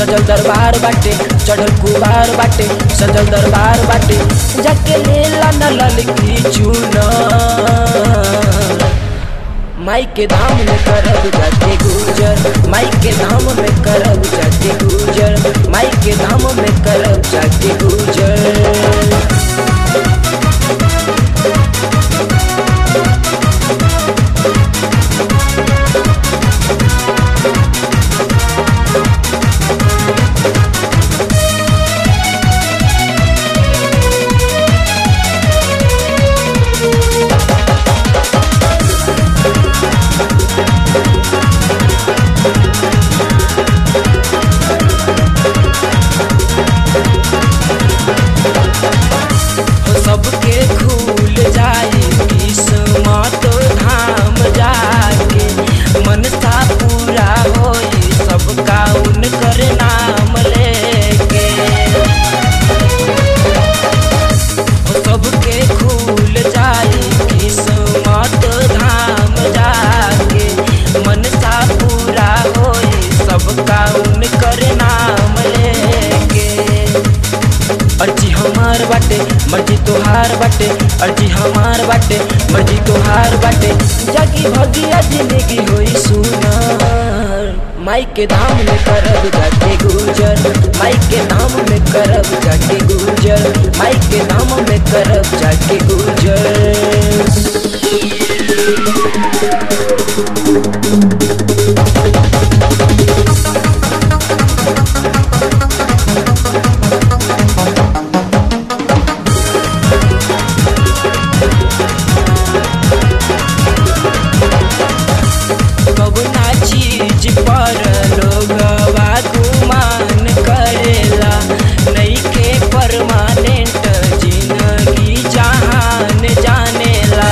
सजल दरबार बाटे चढ़ल कुबार बाटे सजल दरबार बाटे जाके लेला न ललकी चूनर माई के धाम में करब जाके गुजर माई के धाम में करब जाके गुजर माई के धाम में करब जाके गुजर हो सबके खुल जाई किस्मत धाम जाके मनसा पूरा होई सबका उनकर नाम लेके हो सबके खुल जाई किस्मत धाम जाके मनसा पूरा होई सबका उनकर नाम लेके अर्जी हमार बाटे मर्जी तोहार बाटे अर्जी हमार बाटे मर्जी तोहार बाटे जागी भगिया जिंदगी होई सुनार माई के धाम में करब जाके गुजर माई के धाम में करब जाके गुजर माई के धाम में करब जाके गुजर कबना चीज पर लोगवा गुमान करेला नईखे परमानेंट जिंदगी जहान जानेला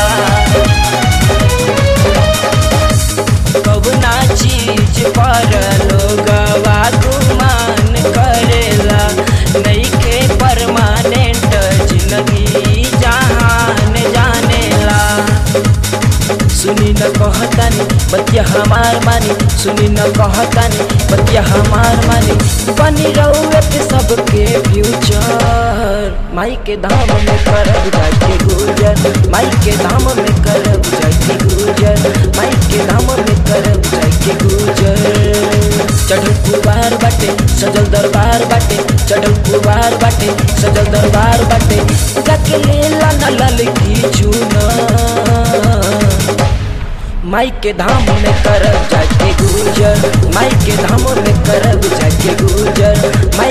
कबना चीज पर लोगवा गुमान करेला नईखे परमानेंट जिंदगी जहान जानेला सुनी न कहतानी बतिया हमार मानी सुनी न कहतानी बतिया हमार मानी बनी रहुए पे सबके फ्यूचर माई के धाम में करब जाके गुजर माई के धाम में करब जाके गुजर माई के धाम में करब जाके गुजर चढ़ल कुबार बाटे सजल दरबार बाटे चढ़ल कुबार बाटे सजल दरबार बाटे जाके लेला न ललकी चूना माई के धाम में करब जाके गुजर माई के धाम में करब जाके गुजर माई